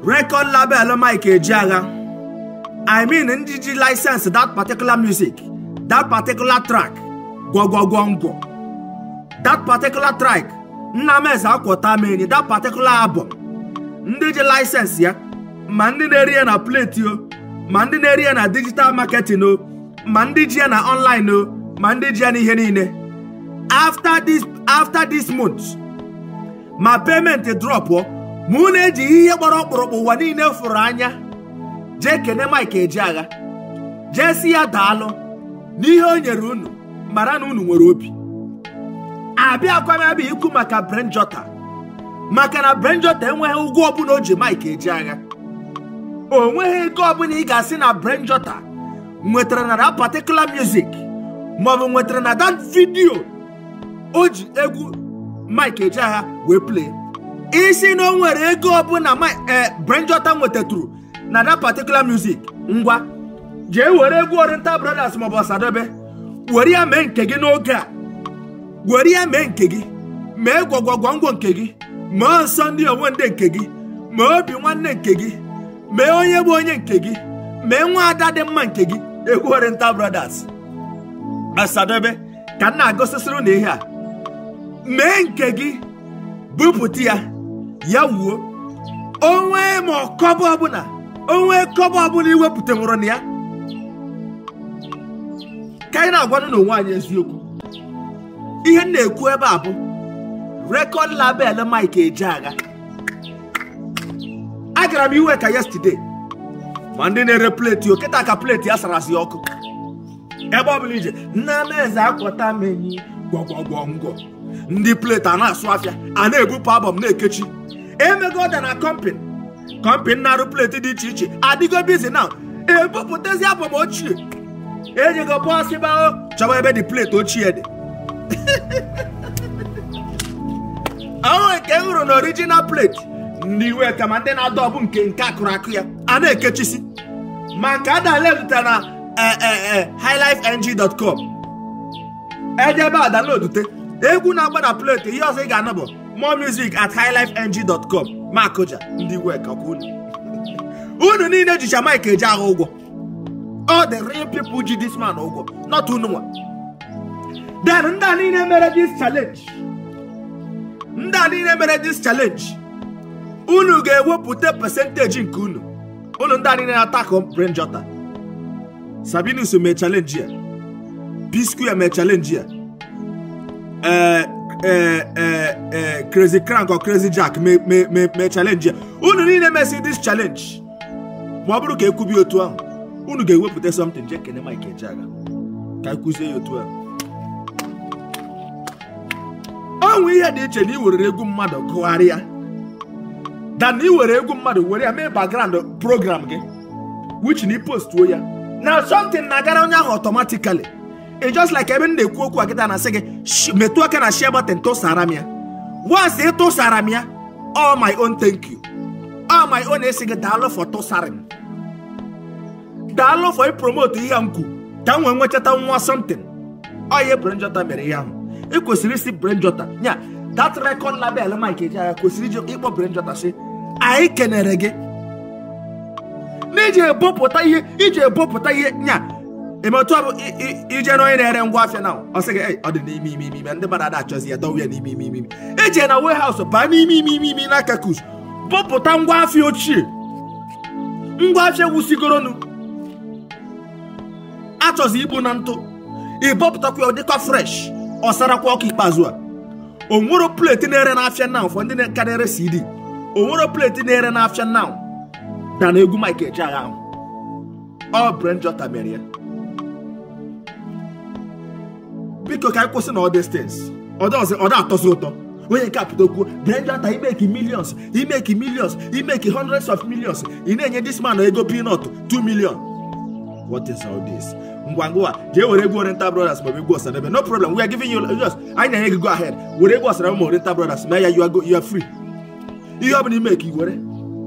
record label Mike Ejiagha I mean ndị ji license that particular music that particular track gwọgwọgwọngwọ that particular track Nnameze Akwọta meni that particular album ndị ji license ya ma ndị na-eri ya na plate o ma ndị na-eri ya na digital marketing o ma ndị ji ya na online o ma ndị ji ya n'ihe niile after this after this month ma payment drop o ma unu eji ihe gbara ọkpụrụkpụ ụwa niile fụrụ anya jee kene Mike Ejiagha jee si ya daalụ n'ihe o nyere unu mara na unu nwere obi abịakwa m abịa ikwu maka Brent Jota maka na Brent Jota enweghị ụgwọ ọbụla o ji Mike Ejiagha o nweghị ego ọbụla ị ga-asị na Brent Jota nwetara na that particular music maọbụ nwetara na that video o ji egwu Mike Ejiagha wee play isi na o nwere ego ọbụla Brent Jota nwetatụrụ na that particular music ngwa jee were egwu Oriental Brothers maọbụ Ọsadebe were ya mee nke gị n'oge a were ya mee nke gị mee gwọgwọgwọngwọ nke gị mee nsọ ndị onwe ndị nke gị mee obi nwanne nke gị mee onye bụ onye nke gị mee nwa ada dị mma nke gị egwu Oriental Brothers Ọsadebe ka m na-agosisiri na ihe a mee nke gị bupụta ya ya wuo onwe ma ọkọbọ ọbụla onwe kọbọ ọbụla iwepụta nwụrụ na ya ka anyị na-agwanụ n'onwe anyị eziokwu ihe m na-ekwu ebe a bụ rekọd label Mike Ejiagha agara m iwe ka yesterday ma ndị na-ere pleti oketa ka pleti ya sara asị ọkụ ebe ọ bụla ije Nnameze Akwọta menyi gwọgwọgwọngwọ ndị pleti a na-asụ afịa a na-ebupụ albọm na-ekechi emego ọda na kọmpin kọmpin na-arụ pleti dị iche iche adịgo bizi na ebupụtazi albọm ochie ejigo bọsịbao chọba ebe dị pleti ochie dị ọnwụ nke m hụrụ na original plate ndị iwe ka ma ndị na-adọbụ nke nke akụrụ akụ ya a na-ekechisi ma nke a daledụta na highlifeng.com ejebe a downloadute egwu na-agba na plate ihe ọzọ ị ga-anụ bụ more music at highlifeng.com ma akụja ndị iwe ka kwa unu unu niile jicha Mike Ejiagha ụgwọ all the real people ji this man ụgwọ not unu nwa then ndị a niile mere this challenge ndị a niile mere this challenge unu ga-ewepụta percentage nke unu unu ndị a niile na-atako Brent Jota Sabinus mee challenge ya P-Square mee challenge ya ee ee ee Crazy Crank or Crazy Jack mee challenge ya unu niile mesi this challenge ma ọ bụrụ ka ekwubi otu ahụ unu ga-ewepụta something jee kene Mike Ejiagha ka ekụzie ya otu ahụ ọnwụ ihe dị iche na ị were egwu mmadụ gụgharịa dan ị were egwu mmadụ were ya mee background program gị which na postuo ya na something na-agara onye ahụ automatically e just like ebe m na-ekwu okwu akịta na-asị gị metụ aka na share button tụsara m ya once ị tụsara m ya all my own thank you all my own esi gị daalụ for tụsara m daalụ for ipromote ihe m kwu ka m wee nwechata nwa something ọ ihe Brent Jota mere ihe ahụ ị kwesịrị isi Brent Jota nya that record label Mike Ejiagha kwesịrị iji ịkpọ Brent Jota sị anyị kenere gị n'iji ebopụta ihe iji ebopụta ihe nya emetụ ọ bụ ije na onye na-ere ngwa afịa na ọ sị gị ọ dị n'ime ime ime ime ndị mmadụ ada achọzi ya dọwa ya n'ime ime ime ime eje na warehouse baa n'ime ime ime ime n'aka kus bopụta ngwa afịa ochie ngwa afịa wusigoronu achọzi igbu na ntụ ịbọpụtakwa ya ọ dịkwa fresh ọ sarakwa ọkụ ikpeazụ a o nwero pleti na-ere n'afịa now for ndị ka na-ere CD o nwero pleti na-ere n'afịa now da na egwu Mike Ejiagha ahụ ọ Brent Jota mere ya biko ka anyị kwụsị na all these things ọ da atọzi ụtọ onye nke apụta okwu Brent Jota imeki millions imeki millions imeki hundreds of millions ị na-enye this man ego peanut 2 million what is all this ngwa ngwa jee were egwu Oriental Brothers maọbụ egwu Ọsadebe no problem we are giving you just anyị na-enye gị go ahead were egwu Ọsadebe ma Oriental Brothers mee ya you are go you are free ihe ọ bụla ime ka i were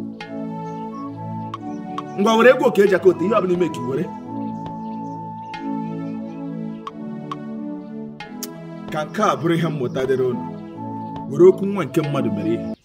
ngwa were egwu oke eji akota ihe ọ bụla ime ka i were ka nke a bụrụ ihe mmụta dịrị unu were okwu nwa nke mmadụ mere ihe